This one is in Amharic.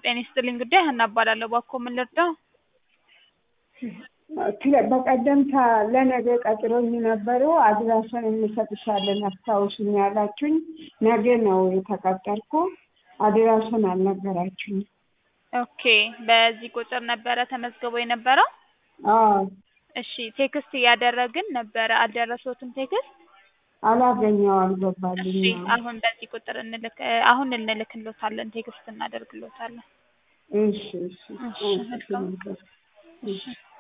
ጤና ይስጥልኝ ጉዳይ ሀና እባላለሁ። እባክዎ ምን ልርዳው? ስለ- በቀደምታ ለነገ ቀጥሮኝ ነበሩ አድራሻን እንሰጥሻለን አስታውሽኝ ያላችሁኝ ነገ ነው የተቀጠርኩ። አድራሻን አልነገራችሁኝ። ኦኬ በዚህ ቁጥር ነበረ ተመዝግቦ የነበረው? አዎ እሺ ቴክስት እያደረግን ነበረ አልደረሶትም ቴክስት? አላገኘው እሺ አልገባልኝም። አሁን በዚህ ቁጥር እንልክ አሁን እንልክሎታለን ቴክስት እናደርግሎታለን። እሺ እሺ እሺ መልካም። እሺ